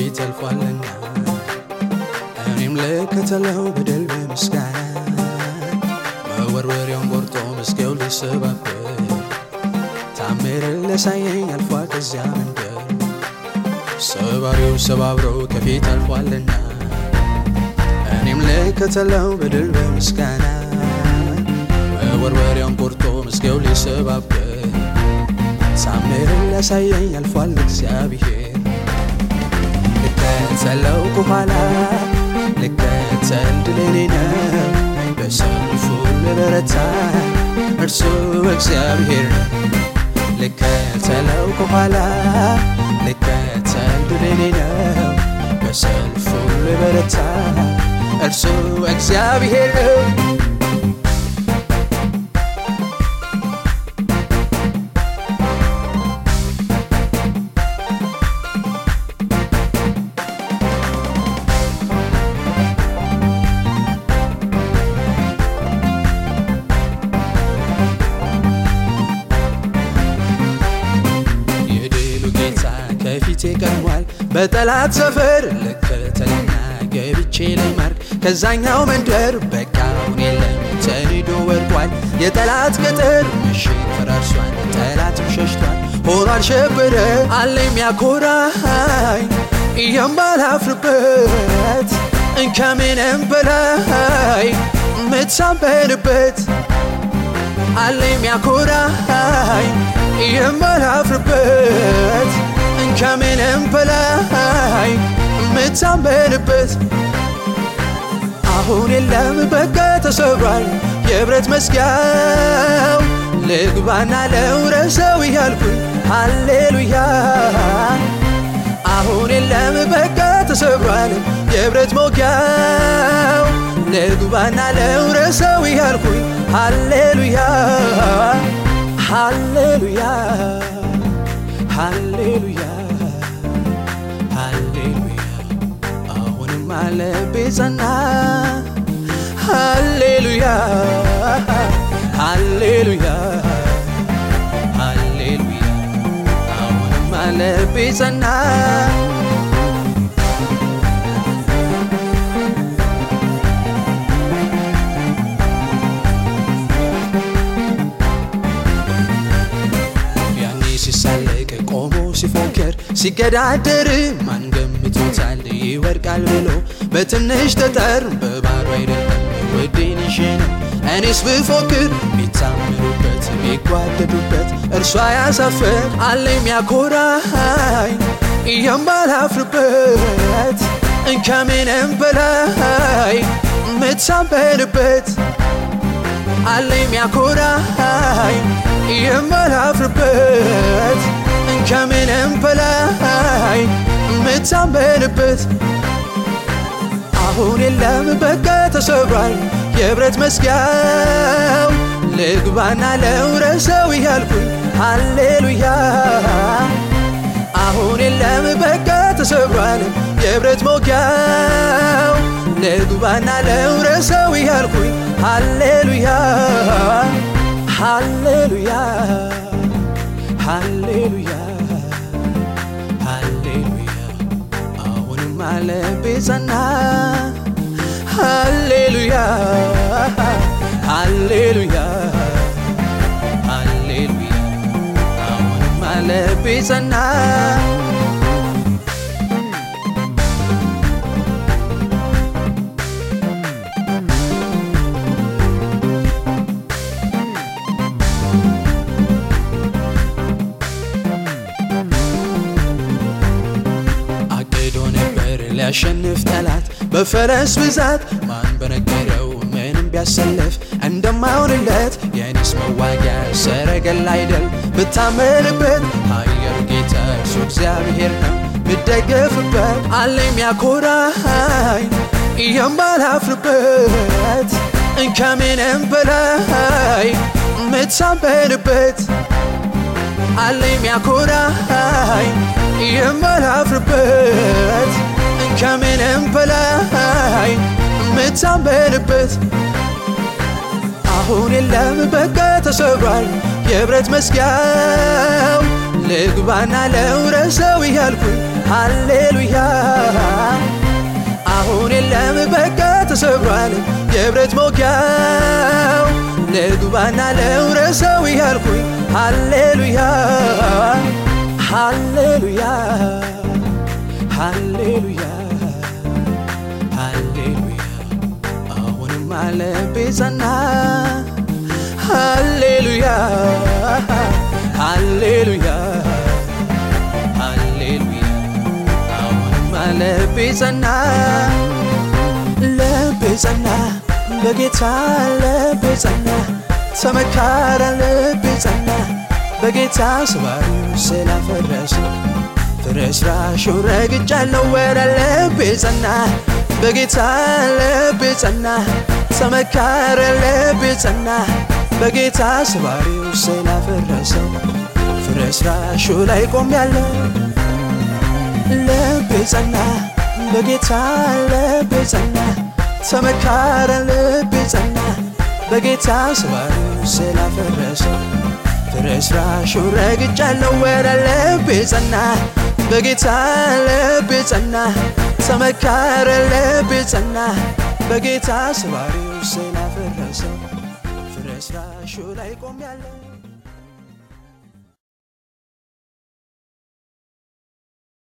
ከፊት አልፏልና እኔም ልከተለው በድል በምስጋና መወርወሪያውን ቆርጦ መስገው ሊሰባበር ታምርን ሊያሳየኝ አልፏል ከዚያ መንገድ ሰባሪው ሰባብረው ከፊት አልፏልና እኔም ልከተለው በድል በምስጋና መወርወሪያውን ቆርጦ መስገው ሊሰባበር ታምርን ሊያሳየኝ አልፏል እግዚአብሔር ልከተለው ከኋላ ልከተል ድል የኔ ነው በሰልፉ ልበረታ እርሱ እግዚአብሔር ነው ልከተለው ከኋላ ልከተል ድል የኔ ነው በሰልፉ ልበረታ እርሱ እግዚአብሔር ነው የድሉ ጌታ ከፊቴ ቀድሟል በጠላት ሰፈር ልከተልና ገብቼ ልማርክ ከዛኛው መንደር በቃውን የለም ተንዶ ወድቋል የጠላት ቅጥር ምሽግ ፈራርሷል ጠላትም ሸሽቷል ሆኗል ሸበረ አለ የሚያኮራኝ የማላፍርበት ከምንም በላይ ምትሳበንበት አለ የሚያኮራኝ የማላፍርበት ከምንም በላይ የምታመንበት አሁን የለም በቃ ተሰብሯል የብረት መዝጊያው ልግባና ለውረሰው እያልኩኝ ሃሌሉያ አሁን የለም በቃ ተሰብሯል የብረት መውጊያው ልግባና ለውረሰው እያልኩኝ ሃሌሉያ ሃሌሉያ ሃሌሉያ ሃሌሉያ አሁንም አለቤ ጸና ሃሌሉያ ሃሌሉያ ሃሌሉያ አሁንም አለቤ ጸና ያኔ ሲሳለቅ ቆሞ ሲፎክር ሲገዳደር ማን ገምቶታል ይወድቃል ብሎ በትንሽ ጠጠር በባዶ አይደለም ወዴን ይዤ ነው እኔስ ብፎክር ቢታምሩበት ቢጓደዱበት እርሷ ያሳፍር አለ የሚያኮራኝ የማላፍርበት ከምንም በላይ ምትሳበንበት አለ የሚያኮራኝ የማላፍርበት ከምንም በላይ የምታመንበት አሁን የለም በቃ ተሰብሯል የብረት መዝጊያው ልግባና ለውረሰው እያልኩኝ ሃሌሉያ አሁን የለም በቃ ተሰብሯል የብረት መውጊያው ልግባና ለውረሰው እያልኩኝ ሃሌሉያ ሃሌሉያ ሃሌሉያ ሃሌሉያ አሁንም አለቤ ጸና ሃሌሉያ ሃሌሉያ ሃሌሉያ አሁንም አለቤ ጸና አቅዶ ነበር ሊያሸንፍ ጠላት በፈረስ ብዛት ማን በነገረው ምንም ቢያሰልፍ እንደማይሆንለት የኔስ መዋጊያ ሰረገላ አይደል ብታመንበት ኃያሉ ጌታ እርሱ እግዚአብሔር ነው ምደገፍበት አለ የሚያኮራኝ የማላፍርበት ከምንም በላይ ምትሳበንበት አለ የሚያኮራኝ የማላፍርበት ከምንም በላይ የምታመንበት አሁን የለም በቃ ተሰብሯል የብረት መዝጊያው ልግባና ለውረሰው እያልኩኝ ሃሌሉያ አሁን የለም በቃ ተሰብሯል የብረት ሞጊያው ልግባና ለውረሰው እያልኩኝ ሃሌሉያ ሃሌሉያ ሃሌሉያ ሃሌሉያ አሁንም አለቤ ጸና ሃሌሉያ ሃሌሉያ ሃሌሉያ አሁንም አለቤ ጸና ልቤ ጸና በጌታ ልቤ ጸና ተመካረ ልቤ ጸና በጌታ ስባሪው ስላፈረሰ ፍርስራሹ ረግጫለው ወደ ልቤ ጸና በጌታ ልቤ ጸና ተመካረ ልቤ ጸና በጌታ ስባሪው ስላፈረሰው ፍርስራሹ ላይ ቆሜያለሁ ልቤ ጸና በጌታ ልቤ ጸና ተመካረ ልቤ ጸና በጌታ ስባሪው ስላፈረሰው ፍርስራሹ ረግጫለው ወደ ልቤ ጸና በጌታ ልቤ ጸና ተመካረ ልቤ ጸና በጌታ ስባሪው ስላፈረሰው ፍርስራሹ ላይ ቆሜያለሁ